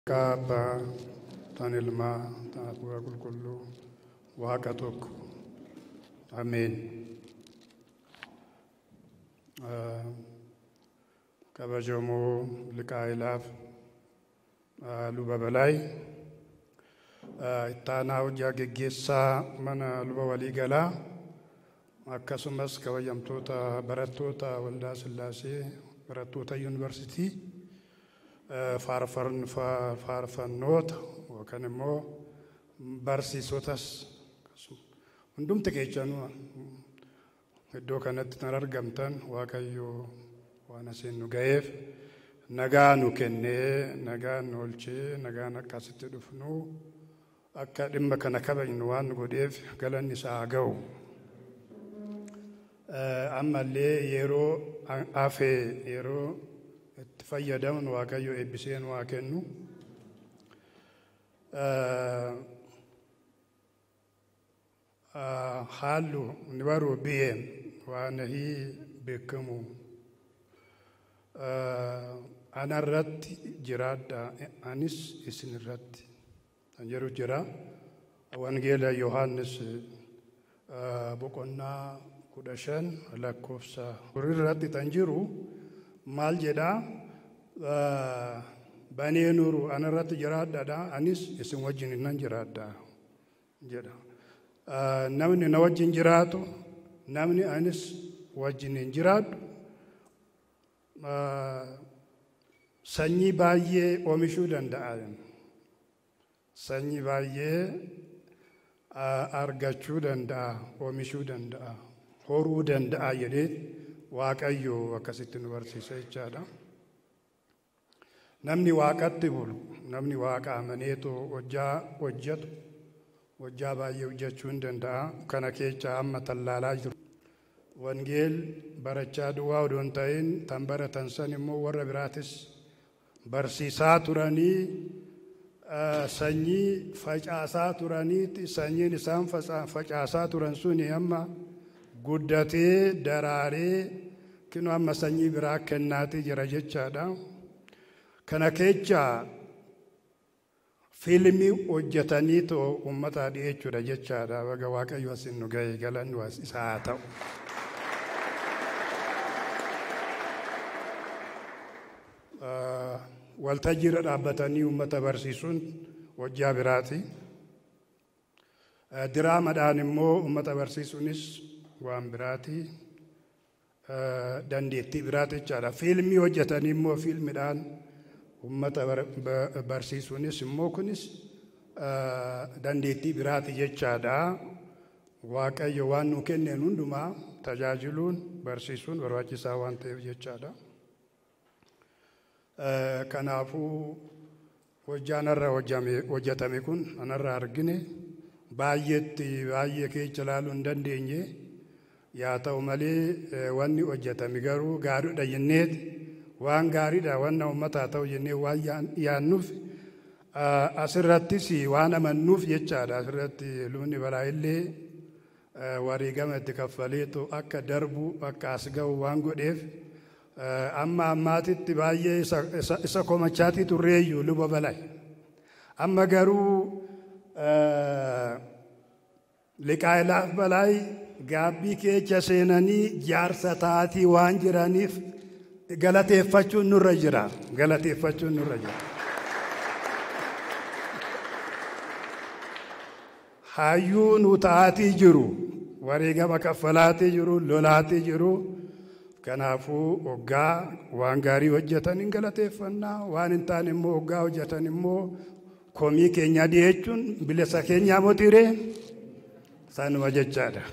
Maqaa Abbaa, tan Ilmaa, tan Hafuura Qulqulluu, Waaqa tokko. Ameen. Kabajamoo Liqaa'ilaaf luba balaay ittaanaa hojjaa geggeessaa mana luba waliigalaa akkasumas kabajamtoota barattoota waldaa Sillaasee barattoota yuunivarsitii faarfannoota yookaan immoo barsiisotas hundumti keessanuu iddoo kanatti kan argamtan waaqayyo waan asiin nu ga'eef nagaa nu kennee nagaa nu oolchee nagaan akkasitti dhufnu akka dhimma kana kabajnu waan nu godheef galanni isaa haa ga'u. Ammallee yeroo hafee yeroo itti fayyadamnu waaqayyo eebbisee nu haa kennu. Haallu ni baruu biyyeen waan hii beekamu. Anarratti jiraadha anis isin irratti kan jedhu jira. Wangeela Yohaannis boqonnaa kudha shan lakkoofsa irratti kan jiru maal jedhaa banee nuru anarratti jiraadhaadha anis isin wajjin nan jiraadha jedha. Namni na wajjin jiraatu namni anis wajjin hin jiraadhu sanyii baay'ee oomishuu danda'a. Sanyii baay'ee argachuu danda'a, oomishuu danda'a, horuu danda'a jedhee Waaqayyo akkasitti nu barsiisa jechaadha. Namni waaqatti bulu, namni waaqa amaneetu hojjaa hojjetu, hojjaa baay'ee hojjechuu hin danda'a. Kana keessa amma tallaalaa jiru. Wangeel barachaa duwwaa odoo hin ta'in tan baratan san immoo warra biraatis barsiisaa turanii sanyii facaasaa turaniiti sanyiin isaan facaasaa turan suni amma guddatee daraaree kinu amma sanyii biraa kennaatii jira jechaadha. Kana keessa fiilmii hojjetaniitu uummataa dhiyeechuudha jechaadha. Baga Waaqayyo asin nu ga'e galanni isaa haa ta'u. waltajjiirra dhaabbatanii uummata barsiisuun hojjaa biraati. Diraamadhaan immoo uummata barsiisuunis waan biraati. Dandeettii biraati jechaadha. Fiilmii hojjetanii immoo fiilmiidhaan uummata barsiisuunis immoo kunis dandeettii biraati jechaadha. Waaqayyo waan nu kenneen hundumaa tajaajiluun barsiisuun barbaachisaa waan ta'eef jechaadha. Kanaafuu hojjaan irra hojjetame kun anarra argine baay'eetti baay'ee keessa ilaaluu hin dandeenye yaa ta'u malee wanni hojjetame garuu gaariidha jenneeti waan gaariidha wanna uummataa ta'u jennee waan yaannuuf asirrattis waan amannuuf jechaadha asirratti lubni balaa illee wareegama itti kaffaleetu akka darbu akka as ga'u waan godheef. amma ammaatitti baay'ee isa komachaatii turreeyyu luba balaa amma garuu liqaa'ilaaf balaay gaabbii keessa seenanii jaarsa taatii waan jiraniif galateeffachuun nurra jira galateeffachuun nurra jira. Hayyuu nu taatii jiru wareegama kaffalaatii jiru lolaatii jiru. Kanaafuu hoggaa waan gaarii hojjetan hin galateeffannaa waan hin taane immoo hoggaa hojjetan immoo komii keenya dhiyeessuun bilisa keenyaa motiiree sanuma jechaadha.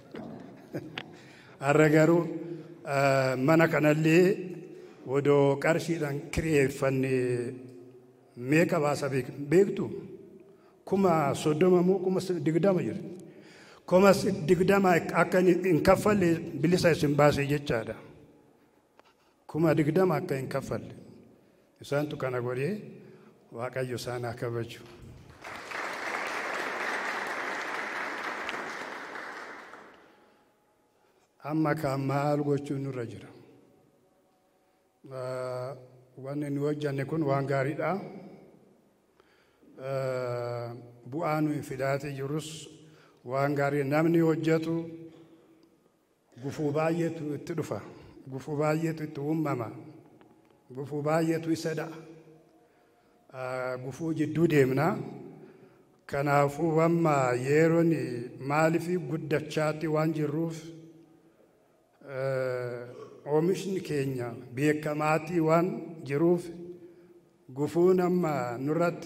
Har'a garuu mana kanallee odoo qarshiidhaan kireeffanne meeqa baasa beektu kuma soddoma moo kuma digdama jira. Kuma digdama akka hin kaffalle bilisa isin baase jechaadha. Kuma digdama akka hin kaffalle. Isaantu kana godhee Waaqayyo isaan haa kabaju. Amma kan maal gochuun nurra jira. Wanni nu hojjanne kun waan gaariidha. bu'aa nuyi fidaatii jirus waan gaarii namni hojjetu gufuu baay'eetu itti dhufa gufuu baay'eetu itti uumama gufuu baay'eetu isa dha'a gufuu jidduu deemna kanaafuu amma yeroon maaliif guddachaatti waan jirruuf oomishni keenya beekamaatii waan jiruuf gufuun amma nurratti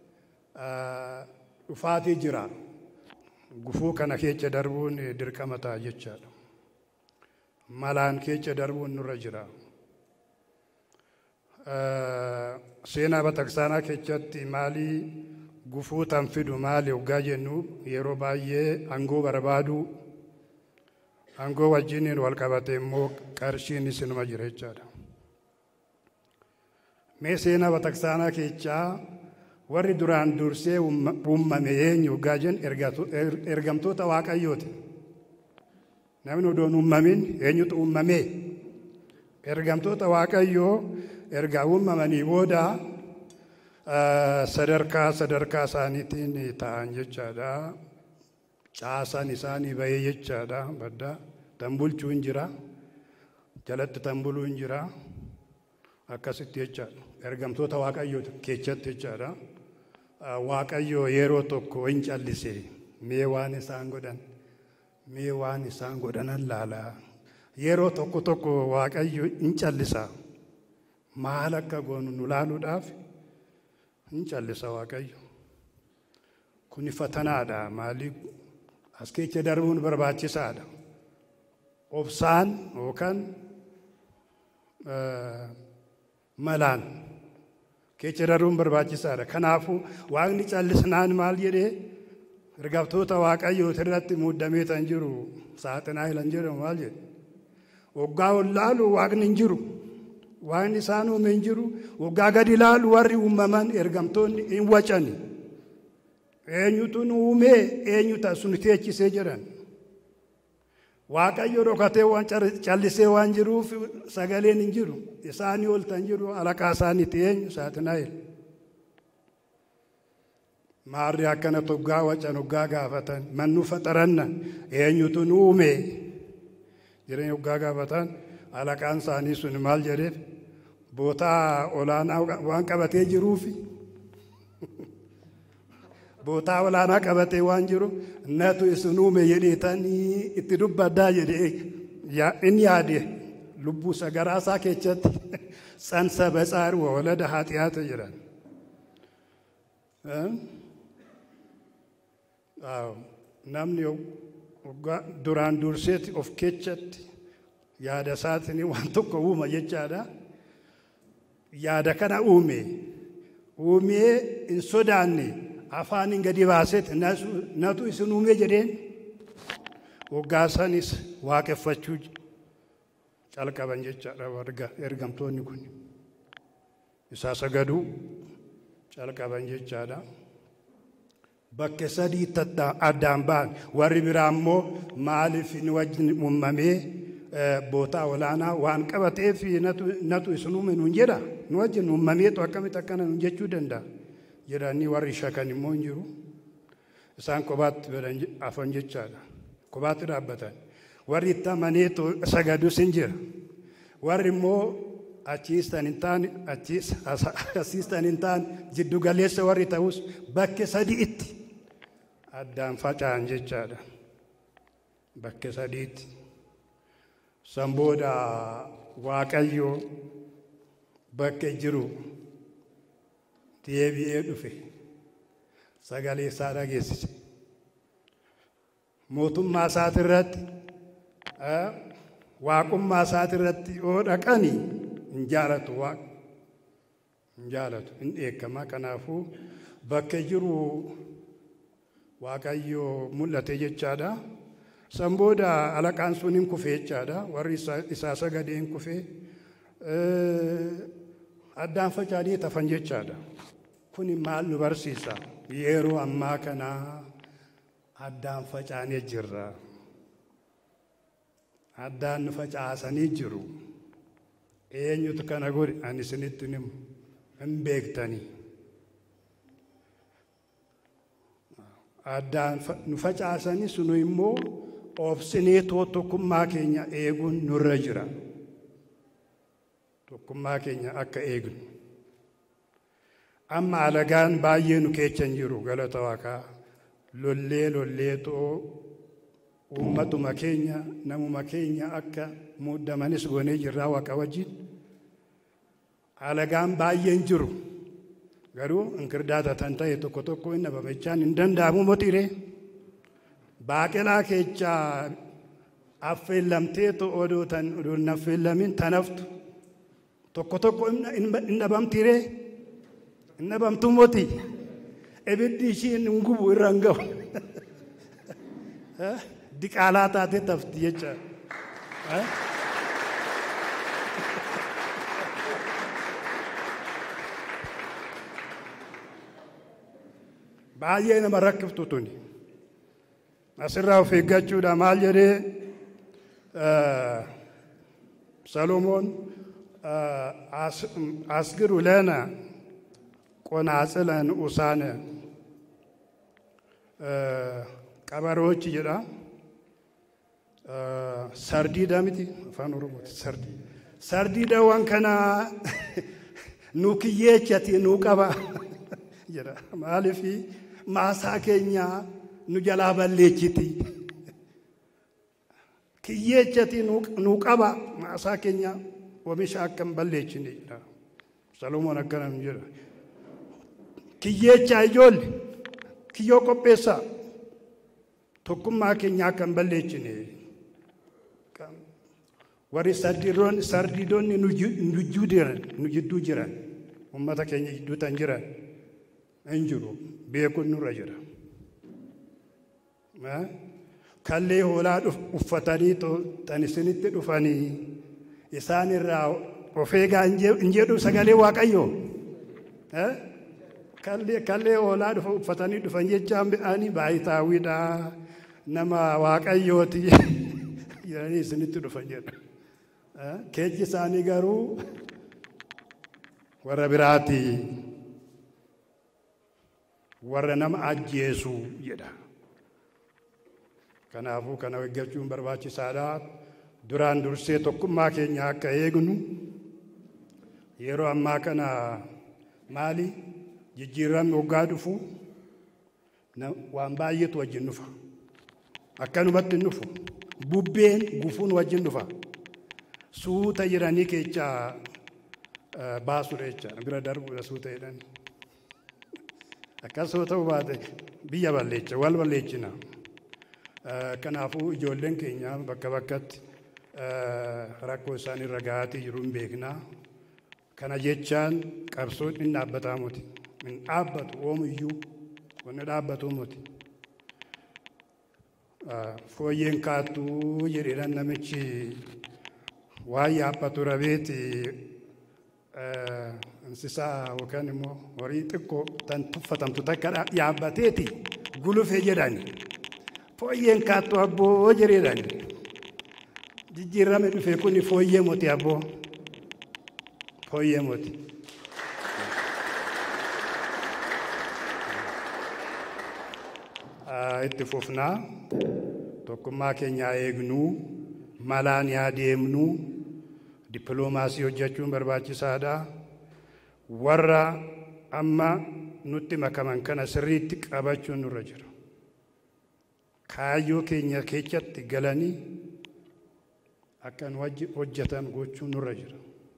dhufaatii jira gufuu kana keessa darbuun dirqama ta'a jechaadha malaan keessa darbuun nurra jira seenaa bataskaanaa keessatti maalii gufuu tan fidu maali hoggaa jennu yeroo baay'ee aangoo barbaadu aangoo wajjiniin wal qabate immoo qarshiin isinuma jira jechaadha mee seenaa bataskaanaa keessaa warri duraan dursee uumame eenyu hoggaa jen ergamtoota waaqayyooti namni odoon uumamin eenyutu uumamee ergamtoota waaqayyoo erga uumamanii booda sadarkaa sadarkaa isaaniitiin ta'an jechaadha caasaan isaanii bahee jechaadha badda tan bulchuu hin jira jalatti tan buluu hin jira akkasitti jechaadha ergamtoota waaqayyoo keessatti jechaadha waaqayyoo yeroo tokko hin callise mee waan isaan godhan mee waan isaan godhanan laalaa yeroo tokko tokko waaqayyo hin callisa maal akka goonu nu laaluudhaaf hin callisa waaqayyo kuni fatanaadha maalii as keessa darbuun barbaachisaadha obsaan yookaan malaan keessa darbuun barbaachisaadha kanaafuu waaqni callisnaan maal jedhee ergamtoota waaqayyoo irratti muudamee tan jiru saaxinaa hilan jedhamu maal jedhe waggaa ol laalu waaqni hin jiru waan isaan uume hin jiru waggaa gadi ilaalu warri uumaman ergamtoonni hin wacani eenyutu nu uumee eenyuta sun teechisee jedhan waaqayyo dhokatee waan callisee waan jiruuf sagaleen hin jiru isaanii ol tan jiru alaqaa isaaniiti eenyu saaxinaa'el maarri akkana toggaa wacan hoggaa gaafatan mannu faxaranna eenyutu nu uume jireenya hoggaa gaafatan alaqaan isaanii sun maal jedheef bootaa olaanaa waan qabatee jiruufi bootaa olaanaa qabatee waan jiru natu isin uume jedheetanii itti dubbaddaa jedhee inni yaade lubbuu sagaraasaa keessatti tsansa batsaar walada haxiyaata jedhan namni duraan durseeti of keessatti yaada isaatiin waan tokko uuma jechaadha. Yaada kana uume uumee hin sodaanne afaanin gadi baaseet natu isin uume jedheen waggaa sanis waaqeffachuu calqaban jechaadha ergamtoonni kun isaa sagaduu calqaban jechaadha. Bakke sadiitti addaan ba'an warri biraa immoo maaliif ni wajjin uumamee bootaa olaanaa waan qabateef natu isin uume nuun jedha nu wajjin uumameetu akkamitti akkana nuun jechuu danda'a jedhanii warri shakan immoo hin jiru isaan kophaatti afan jechaadha kophaatti dhaabbatan warri itti amaneetu sagadus hin jira warri immoo achiistan hin taane asiistan hin taane jiddu galeessa warri ta'us bakke sadiitti addaan faca'an jechaadha bakke sadiitti. san booda waaqayyo bakke jiru deebi'ee dhufe sagalee isaa dhageessise mootummaa isaati irratti waaqummaa isaati irratti yoo dhaqani hin jaalatu waaqa hin jaalatu hin dheekkama kanaafuu bakke jiru waaqayyo mul'ate jechaadha. san booda alaqaan sun hin kufe jechaadha warri isaa sagadee hin kufe addaan faca'anii tafan jechaadha kuni maal nu barsiisa yeroo ammaa kana addaan faca'anii jirra addaan nu facaasanii jiru eenyutu kana godhe ani isinitti himu hin beektanii addaan nu facaasanis nu immoo obsinee tokkummaa keenya eeguun nurra jira. Tokkummaa keenya akka eegnu. Amma alagaan baay'ee nu keessa hin jiru galata waaqaa lollee lollee xoo uummatuma keenya namuma keenya akka muddamanis goonee jirraa waaqa wajjin. Alagaan baay'een jiru. garuu inkirdaata tan ta'e tokko tokko inni babachaan hin danda'amu motiree baaqelaa keechaa affeellamtee odoo tan odoo hin affeellamin tanaftu tokko tokko hin dhabamtiree hin dhabamtu moti ibiddi ishiin hin gubu irra hin gahu diqaalaa taatee tafti jecha. baay'ee nama rakkiftu tuni asirraa of eeggachuudha maal jedhee ሰሎሞን አስግሩ ለነ ቆናጽለ ንዑሳነ ቀበሮዎች ጀዳ ሰርዲዳ miti afaan oromooti sardi sardiidawwan kana nu kiyyeechati nu qaba jedha maaliifi maasaa keenya nu jalaa balleechiti kiyyeechati nu qaba maasaa keenya oomisha akka hin balleechine jedha salomoon akkana nu jedha kiyyeechaa ijoolle kiyyoo qopheessaa tokkummaa keenya akka hin balleechine warri sardiidonni nu jidduu jiran ummata keenya jidduu tan jiran hin jiru beekuun nurra jira. Kallee hoolaa uffatanii tan isinitti dhufanii isaan irraa of eegaa hin jedhu sagalee waaqayyoo. Kallee hoolaa uffatanii dhufan jechaan midhaanii baay'itaawwiidha nama waaqayyooti jedhanii isinitti dhufan jedha. Keechi isaanii garuu warra biraati. warra nama ajjeesu jedha. Kanaafuu kana eeggachuun barbaachisaadha. Duraan dursee tokkummaa keenya akka eegnu yeroo ammaa kana maali jijjiiramni waggaa dhufu waan baay'eetu wajjin dhufa. Akkanumatti hin dhufu. Bubbeen gufuun wajjin dhufa. Suuta jiranii keechaa baasudha jechaadha. Bira darbuudha suuta jedhanii. Akkasuma ta'uu baate biyya balleecha wal balleechina. Kanaafuu ijoolleen keenya bakka bakkatti rakkoo isaan irra gahaatii jiru hin beekna. Kana jechaan qabsoon hin dhaabbataa muti. Hin dhaabbatu oomiyyuu wanni dhaabbatu muti. Fooyyeen kaattuu jedheedhaan namichi waan yaabbatu rabeeti insisaa yookaan immoo horii xiqqoo tan tuffatamtu takka yaabbateeti gulufee jedhani. Fooyyeen kaattuu abboo jedheedhani. Jijjiirame dhufe kun fooyyee moti abboo. Fooyyee moti. Itti fufnaa tokkummaa keenyaa eegnuu malaan yaa deemnuu dippiloomaasii hojjechuun barbaachisaadha. warra amma nutti makaman kana sirriitti qabachuun nurra jira. Kaayyoo keenya keessatti galanii akka nu hojjetan gochuun nurra jira.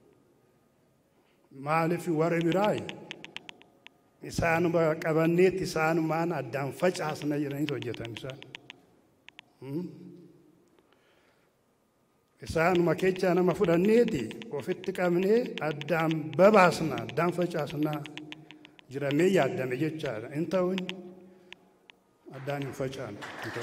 Maaliif warri biraa isaanuma qabanneetti isaanumaan addaan facaasna jedhaniitu hojjetan isaan. isaanuma keechaa nama fudhanneeti ofitti qabnee addaan babaasna addaan facaasna jiramee yaaddame jechaadha hin ta'uun addaan hin facaan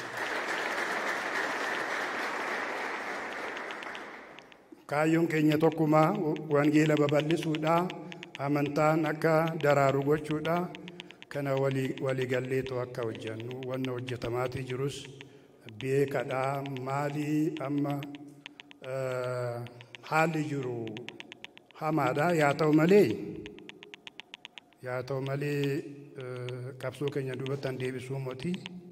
kaayyoon keenya tokkumaa wangeela babal'isuudha amantaan akka daraaru gochuudha kana waliigalleetu akka hojjennu wanna hojjetamaatii jirus beekadhaa maalii amma haalli jiru hamaadha yaa ta'u malee yaa ta'u malee qabsoo keenya duubattan deebisuu moti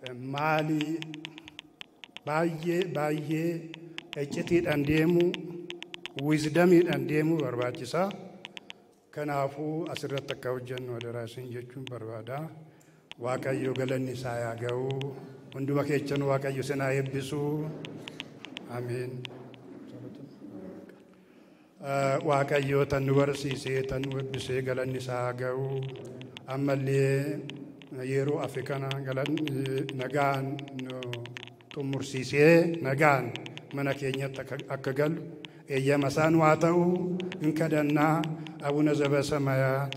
maalii baay'ee baay'ee iccitiidhaan deemu wiizdamiidhaan deemuu barbaachisaa. Kanaafuu asirratti akka hojjennu adaraa isin jechuun barbaada. Waaqayyo galanni isaa yaa ga'u. Hunduma keessan Waaqayyo isin haa eebbisu. Ameen. Waaqayyo tan nu barsiisee tan nu eebbisee galanni isaa haa ga'u. Ammallee yeroo afi kana nagaan nu xumursiisee nagaan mana keenyatti akka galu eeyyama isaan waa ta'u hin kadhannaa abuna ዘበሰማያት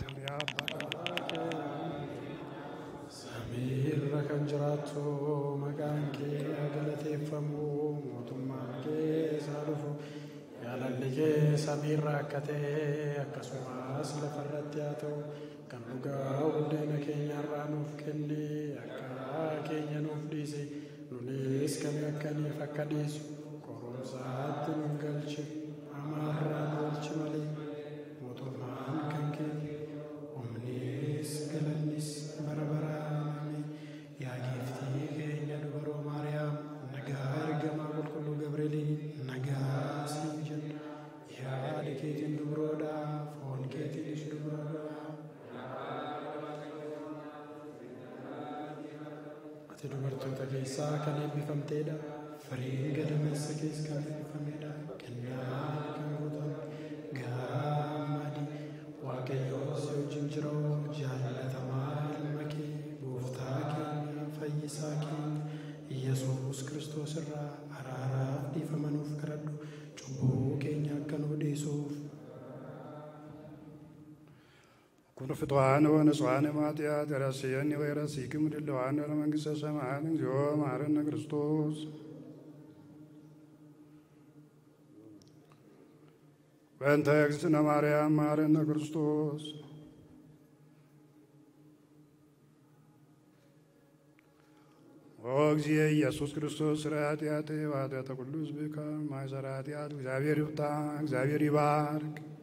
Samiirra kan jiraattu maqaan kee haa galateeffamu mootummaan kee haa dhufu yaalalli kee samiirra akka ta'e akkasumas lafarratti haa ta'u kan dhugaa buddeena keenyarraa nuuf kenni akka keenya nuuf dhiisi nunis kan akkaniif akka dhiisu qorumsaatti nu galchi hamaarraa nu oolchi malee mootummaan kan keenya humnis galannis bara baraan yaa giiftii keenya dubaroo maariyaam nagaa ergamaa qulqulluu gabreeliin nagaa siif jenna yaada keetiin dubaroodha foon keetiinis dubaroodha ati dubartoota keessaa kan eebbifamteedha firiin gadameessa kees kan eebbifameedha kennaa kan guutan gammadi waaqayyoo si wajjin jiru jaallatamaa ilma kee gooftaa keenya fayyisaa keenya yesuus kiristoos irraa araaraaf dhiifama nuuf kadhadhu cubbuu keenya akka nu dhiisuuf ኩኑ ፍትዋን ወንጽዋን ማጥያት ረስየኒ ወይረሲክም ድለዋን ለመንግሥተ ሰማያት እግዚኦ መሐረነ ክርስቶስ በእንተ እግዝእትነ ማርያም መሐረነ ክርስቶስ ኦ እግዚእ ኢየሱስ ክርስቶስ ስረ ኃጢአቴ ወኃጢአተ ኩሉ ሕዝብከ ማእሰረ ኃጢአት እግዚአብሔር ይፍታ፣ እግዚአብሔር ይባርክ።